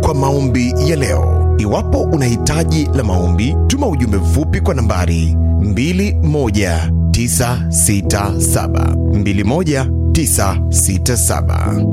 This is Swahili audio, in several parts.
kwa maombi ya leo. Iwapo una hitaji la maombi, tuma ujumbe mfupi kwa nambari 21967 21967.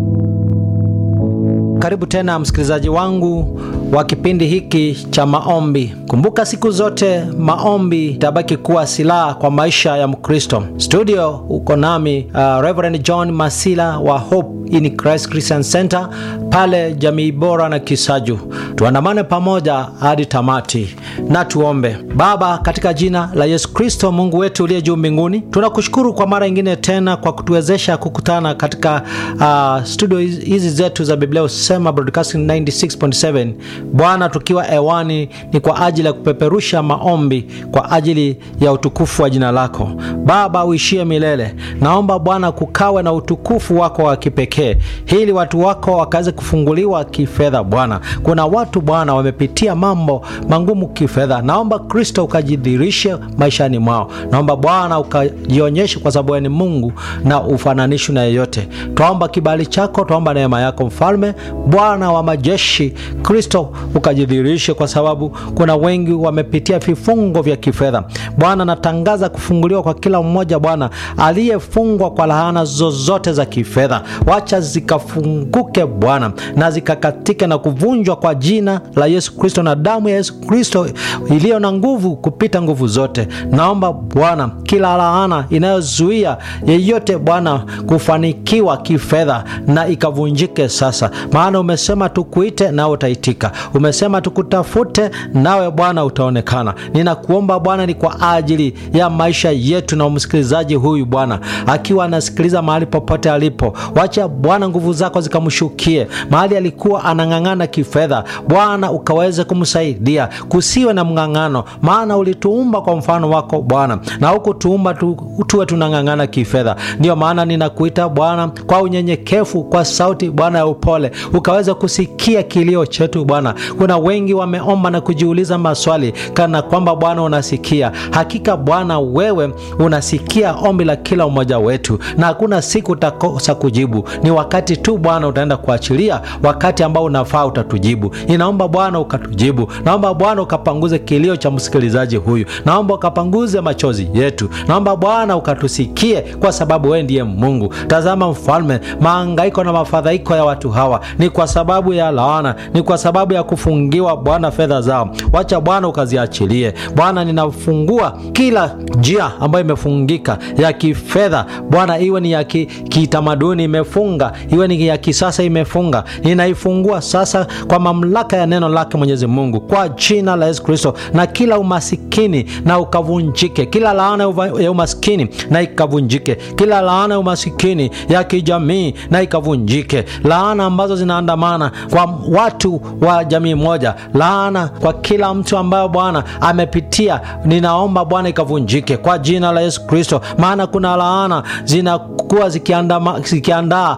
Karibu tena msikilizaji wangu wa kipindi hiki cha maombi. Kumbuka siku zote maombi itabaki kuwa silaha kwa maisha ya Mkristo. Studio uko nami uh, Reverend John Masila wa Hope in Christ Christian Center pale Jamii Bora na Kisaju. Tuandamane pamoja hadi tamati na tuombe. Baba, katika jina la Yesu Kristo, Mungu wetu uliye juu mbinguni, tunakushukuru kwa mara nyingine tena kwa kutuwezesha kukutana katika uh, studio hizi zetu za Biblia Usema Broadcasting 96.7 Bwana, tukiwa hewani ni kwa ajili ya kupeperusha maombi kwa ajili ya utukufu wa jina lako Baba uishie milele. Naomba Bwana kukawe na utukufu wako wa kipekee, ili watu wako wakaweze kufunguliwa kifedha. Bwana, kuna watu Bwana wamepitia mambo magumu kifedha. Naomba Kristo ukajidhirishe maishani mwao. Naomba Bwana ukajionyeshe, kwa sababu ni Mungu na ufananishi na yeyote. Twaomba kibali chako, twaomba neema yako Mfalme, Bwana wa majeshi, Kristo ukajidhirishe, kwa sababu kuna wengi wamepitia vifungo vya kifedha. Bwana, natangaza kufunguliwa kwa kila mmoja Bwana aliyefungwa kwa laana zozote za kifedha, wacha zikafunguke Bwana na zikakatike na kuvunjwa kwa jina la Yesu Kristo na damu ya Yesu Kristo iliyo na nguvu kupita nguvu zote. Naomba Bwana kila laana inayozuia yeyote Bwana kufanikiwa kifedha na ikavunjike sasa, maana umesema tukuite nawe utaitika, umesema tukutafute nawe Bwana utaonekana. Ninakuomba Bwana ni kwa ajili ya maisha yetu na msikilizaji huyu Bwana akiwa anasikiliza mahali popote alipo, wacha Bwana nguvu zako zikamshukie mahali alikuwa anang'ang'ana kifedha. Bwana ukaweze kumsaidia, kusiwe na mng'ang'ano, maana ulituumba kwa mfano wako Bwana na hukutuumba tu, tuwe tunang'ang'ana kifedha. Ndiyo maana ninakuita Bwana kwa unyenyekevu, kwa sauti Bwana ya upole, ukaweze kusikia kilio chetu Bwana. Kuna wengi wameomba na kujiuliza maswali kana kwamba Bwana unasikia. Hakika Bwana wewe unasikia ombi la kila mmoja wetu, na hakuna siku utakosa kujibu. Ni wakati tu Bwana utaenda kuachilia, wakati ambao unafaa utatujibu. Ninaomba Bwana ukatujibu, naomba Bwana ukapanguze kilio cha msikilizaji huyu, naomba ukapanguze machozi yetu, naomba Bwana ukatusikie, kwa sababu wewe ndiye Mungu. Tazama Mfalme, maangaiko na mafadhaiko ya watu hawa ni kwa sababu ya laana, ni kwa sababu ya kufungiwa Bwana fedha zao. Wacha Bwana ukaziachilie Bwana. Ninafungua kila njia ambayo imefungika ya kifedha Bwana, iwe ni ya kitamaduni imefunga, iwe ni ya kisasa imefunga, ninaifungua sasa kwa mamlaka ya neno lake Mwenyezi Mungu, kwa jina la Yesu Kristo, na kila umasikini na ukavunjike, kila laana ya umasikini na ikavunjike, kila laana ya umasikini ya kijamii na ikavunjike, laana ambazo zinaandamana kwa watu wa jamii moja, laana kwa kila mtu ambayo Bwana amepitia, ninaomba Bwana ikavunjike kwa jina la Yesu Kristo, maana kuna laana zinakuwa zikiandaa